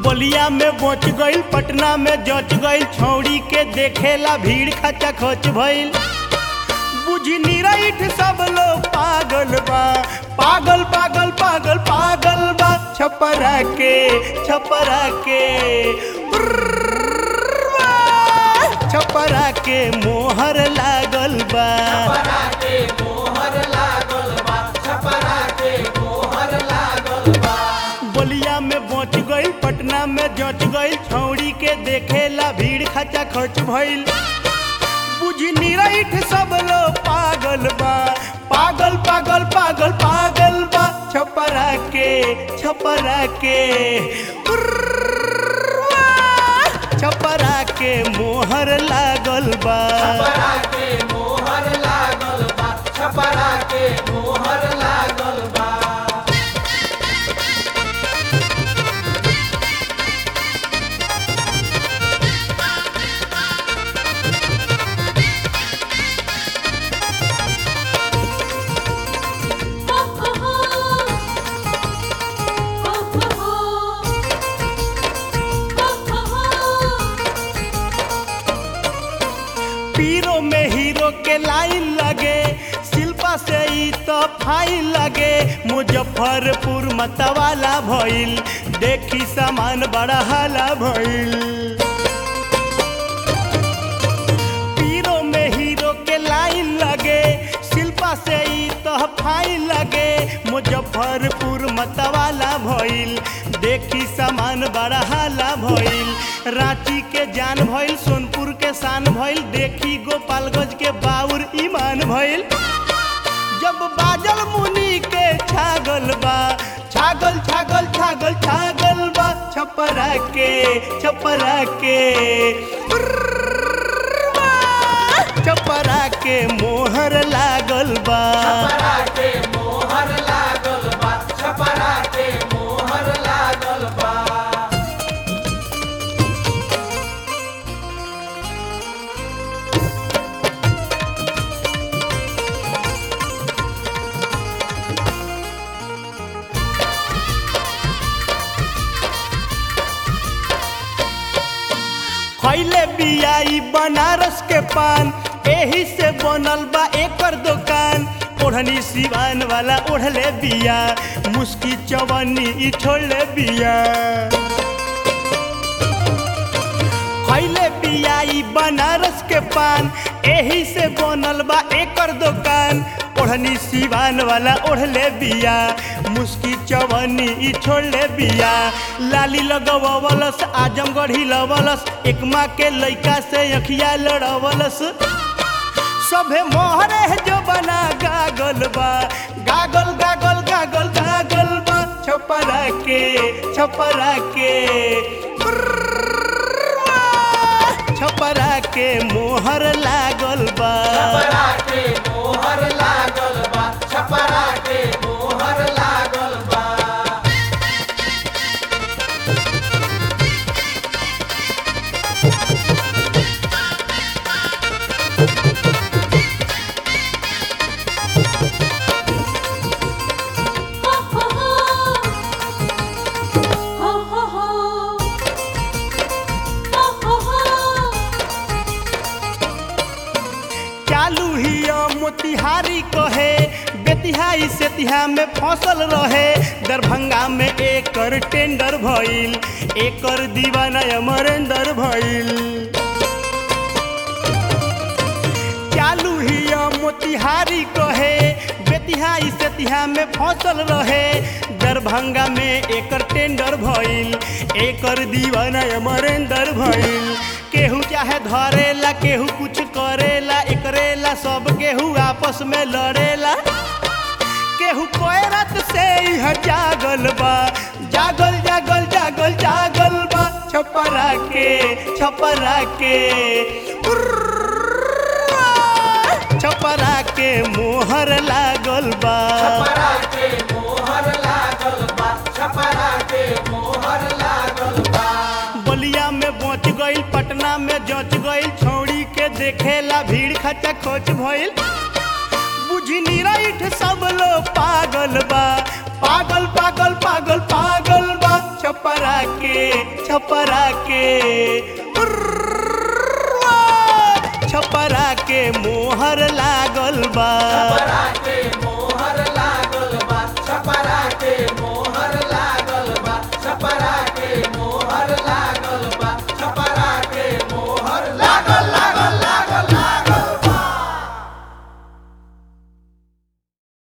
बलिया में बच गईल पटना में जच गईल छौड़ी के देखेला भीड़ खचा खच भइल बुझी निराइठ सब लोग पागल बा पागल पागल पागल पागल बा छपरा के छपरा के उर्रवा, छपरा के मोहर लागल बा छपरा के मोहर लागल बा छपरा के मोहर लागल बा बलिया में बच गईल पटना में जच गईल छौड़ी के देखेला भीड़ खचा खच भइल बुझी निराइठ सब लोग पागल बा पागल पागल पागल पागल बा छपरा के छपरा के उर्रवा, छपरा के मोहर लागल बा छपरा के मोहर लागल बा छपरा के मोहर लागल बा पीरो में हीरो के लाइन लगे शिल्पा से ई तो फाइन लगे मुजफ्फरपुर मतवाला भइल देखी सामान बड़ा हाला भइल पीरो में हीरो के लाइन लगे शिल्पा से ई तो फाइन लगे मुजफ्फरपुर मतवाला भइल देखी सामान बड़ा हाला भइल रांची के जान भइल सोनपुर के शान भइल देखी गोपालगंज के बाउर ईमान भइल जब बाजल मुनि के छागल बा छागल छागल छागल छागल बा छपरा के छपरा के उर्रवा, छपरा के मोहर लागल बा छपरा के मोहर लागल बा छपरा के मोहर लागल बा खैले बियाई बनारस के पान एही से बनल बा एकर दुकान ओढ़नी सिवान वाला ओढ़ले बिया मुस्की चवन्नी ई छोड़ले बिया खैले बियाई बनारस के पान एही से बनल बा एकर दुकान ओढ़नी सिवान वाला ओढ़ले बिया मुस्की चवनी ई छोड़ले बिया लाली लगवलस आजमगढ़ हिलवलस एकमा के लइका से अखिया लड़वलस सभे मोहरे जो बना गागल बा गागल गागल गागल गागल बा छपरा के छपरा के उर्रवा, छपरा के मोहर लागल बा छपरा के मोहर लागल बा छपरा के मोहर लागल बा चालू हिया मोतिहारी कहे बेतिहाई सेतिहा में फसल रहे दरभंगा में एकर टेंडर भइल एकर दीवाना अमरेंद्र भइल चालू हिया मोतिहारी कहे बेतिहाई सेतिहा में फसल रहे दरभंगा में एकर टेंडर भइल एकर दीवाना अमरेंद्र भइल केहू चाहे धरेला केहू कुछ करेला एकरेला सब केहू आपस में लड़ेला केहू कोयरत से इह जागल बा जागल जागल जागल जागल बा छपरा के छपरा के उर्रवा, छपरा के मोहर लागल बा छपरा के मोहर लागल बा छपरा के मोहर लागल बा बलिया में बच गईल पटना में जच गईल छौड़ी के देखेला भीड़ खचा खोच भइल बुझी निराइठ सब लोग पागल बा पागल पागल पागल पागल बा छपरा के के छपरा के उर्र।